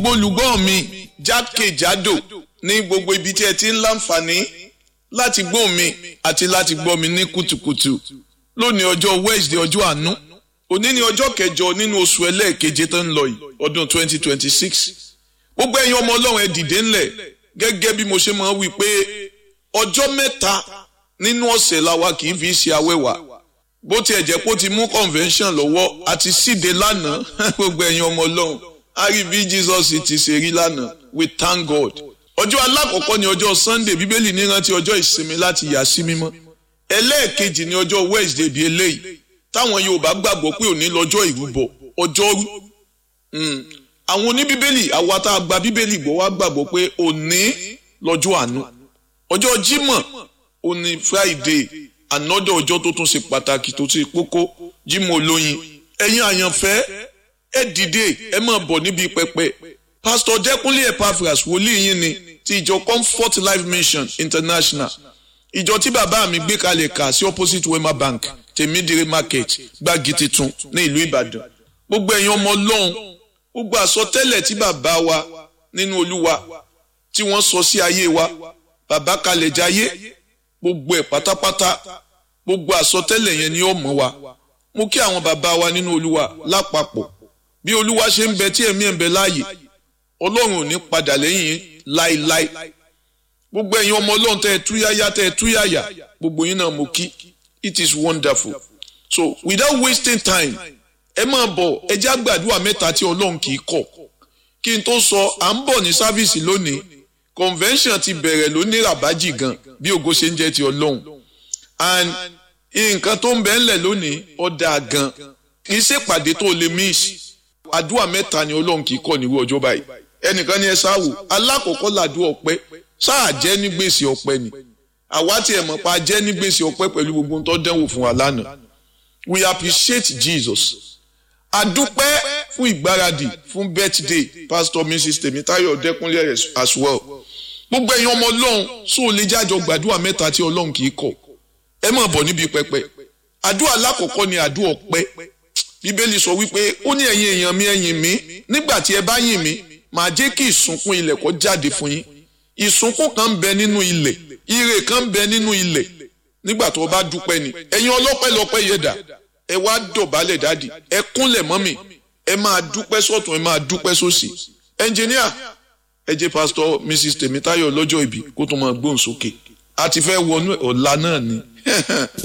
olùgbọ́ mi jákèjádò ní gbogbo ibi tí ẹ ti ń láǹfààní láti gbọ́ mi àti láti gbọ́ mi ní kùtùkùtù lónìí ọjọ́ Wednesday ọjọ́ àánú òní ni ọjọ́ kẹjọ nínú oṣù ẹlẹ́ẹ̀keje tó ń lọ yìí ọdún 2026 gbogbo ẹ̀yin ọmọ ọlọ́run ẹ dìde ńlẹ̀ gẹ́gẹ́ bí mo ṣe máa ń wí pé ọjọ́ mẹ́ta nínú ọ̀sẹ̀ la wa kì í fi ṣe awẹ́wà bó tiẹ̀ jẹ́ pé ó ti mú convention lọ́wọ́ àti síde lánàá gbogbo ẹ̀yin ọmọ ọlọ́run a rí bí Jesus ti ṣe rí lánàá we thank God ọjọ́ alákọ̀ọ́kọ́ ni ọjọ́ Sunday bíbélì ní rántí ọjọ́ ìsinmi láti yà sí mímọ́ ẹlẹ́ẹ̀kejì ni ọjọ́ Wednesday bíi eléyìí táwọn Yorùbá gbàgbọ́ pé òní lọ́jọ́ ìrúbọ ọjọ́rú àwọn oníbíbélì àwa tá a gba bíbélì gbọ́ wá gbàgbọ́ pé òní lọ́jọ́ àánú ọjọ́ Jímọ̀ òní Friday ànọ́dọ̀ ọjọ́ tó tún ṣe pàtàkì tó ṣe kókó Jímọ̀ olóyin ẹ̀yin àyànfẹ́ ẹ dìde ẹ máa bọ̀ níbi pẹpẹ Pastor Dẹ́kunlé Epaphras wòlíì yín ni ti ìjọ Comfort Life Mission International ìjọ tí bàbá mi gbé kalẹ̀ kà sí opposite Wema Bank tèmídìrí market gbági titun ní ìlú Ìbàdàn gbogbo ẹ̀yin ọmọ Ọlọ́run gbogbo àsọtẹ́lẹ̀ tí bàbá wa nínú Olúwa tí wọ́n sọ sí ayé wa bàbá kalẹ̀ jayé gbogbo ẹ̀ pátápátá gbogbo àsọtẹ́lẹ̀ yẹn ni ó mọ̀ wa mo kí àwọn bàbá wa nínú Olúwa lápapọ̀ bí Olúwa ṣe ń bẹ tí ẹ̀mí ẹ̀ ń bẹ láàyè Ọlọ́run ò ní padà lẹ́yìn láéláé gbogbo ẹ̀yin ọmọ Ọlọ́run tẹ́ ẹ túyáyá tẹ́ ẹ túyáyá gbogbo yín náà mo kí it is wonderful so without wasting time ẹ máa bọ̀ ẹ jẹ́ àgbàdua mẹ́ta tí Ọlọ́run kì í kọ̀ kí n tó sọ à ń bọ̀ ní sáfíìsì lónìí convention ti bẹ̀rẹ̀ lónìí ràbájì gan bí ògo ṣe ń jẹ́ ti Ọlọ́run and nǹkan tó ń bẹ ńlẹ̀ lónìí ó dáa gan kì í ṣèpàdé tó lè miss àdúrà mẹ́ta ni Ọlọ́run kì í kọ̀ nírú ọjọ́ báyìí ẹnìkan ní ẹ sáwò alákọ̀ọ́kọ́ làdúrà ọpẹ́ sáà jẹ́ ní gbèsè ọpẹ́ ni àwa tí ẹ mọ̀ pa jẹ́ ní gbèsè ọpẹ́ pẹ̀lú gbogbo tó dẹ́wò fún wa lánàá we appreciate Jesus adúpẹ́ fún ìgbáradì fún birthday pastor mrs Tèmítáyọ̀ Dẹ́kúnlé as well gbogbo ẹ̀yin ọmọ ọlọ́run sóò lè jájọ gbàdúrà mẹ́ta tí ọlọ́run kì í kọ̀ ẹ máa bọ̀ níbi pẹpẹ àdúrà lákọ̀ọ́kọ́ ni àdúrà ọpẹ́ bíbélì sọ wípé ó ní ẹ̀yin èèyàn mi ẹ̀yìn mi nígbà tí ẹ bá yìn mí màá jẹ́ kí ìsúnkún ilẹ̀ kó jáde fún yín ìsúnkún kan ń bẹ nínú ilẹ̀ ire kan ń bẹ nínú ilẹ̀ nígbà tó o bá dúpẹ́ ni ẹ̀yin ọlọ́pẹ́ lọ́pẹ́ yẹ̀dà ẹ wá dọ̀bálẹ̀ dáàdì ẹ kúnlẹ̀ mọ́mì ẹ máa dúpẹ́ sọ́tún ẹ máa dúpẹ́ sósì ẹnjìníà ẹ jẹ́ pásítọ̀ mrs Tèmítáyọ̀ lọ́jọ́ ìbí kó tó máa gbóhùn sókè a ti fẹ́ wọnú ọ̀la náà ni